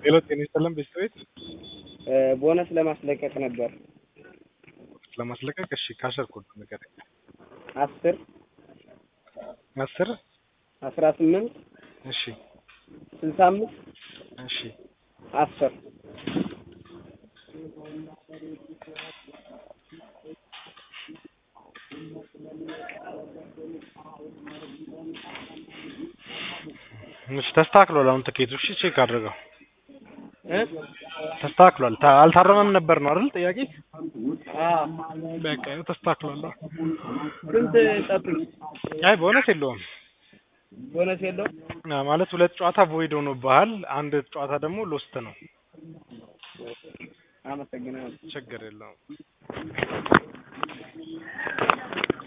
ሄሎ ጤና ይስጥልን ቤተሰቤት ቦነስ ለማስለቀቅ ነበር። ለማስለቀቅ እሺ ካሸር ኮድ ንገረኝ። አስር አስር አስራ ስምንት እሺ ስልሳ አምስት እሺ አስር እሺ ተስተካክሏል። አሁን ትኬቱ እሺ ቼክ አድርገው እ ተስተካክሏል። ታ- አልታረመም ነበር ነው አይደል ጥያቄ? አዎ በቃ ይኸው ተስተካክሏል። ስንት ጠብቅ? አይ ቦነስ የለውም ቦነስ የለውም? አ፣ ማለት ሁለት ጨዋታ ቮይድ ሆኖብሃል፣ አንድ ጨዋታ ደግሞ ሎስት ነው። አመሰግናለሁ። ችግር የለውም።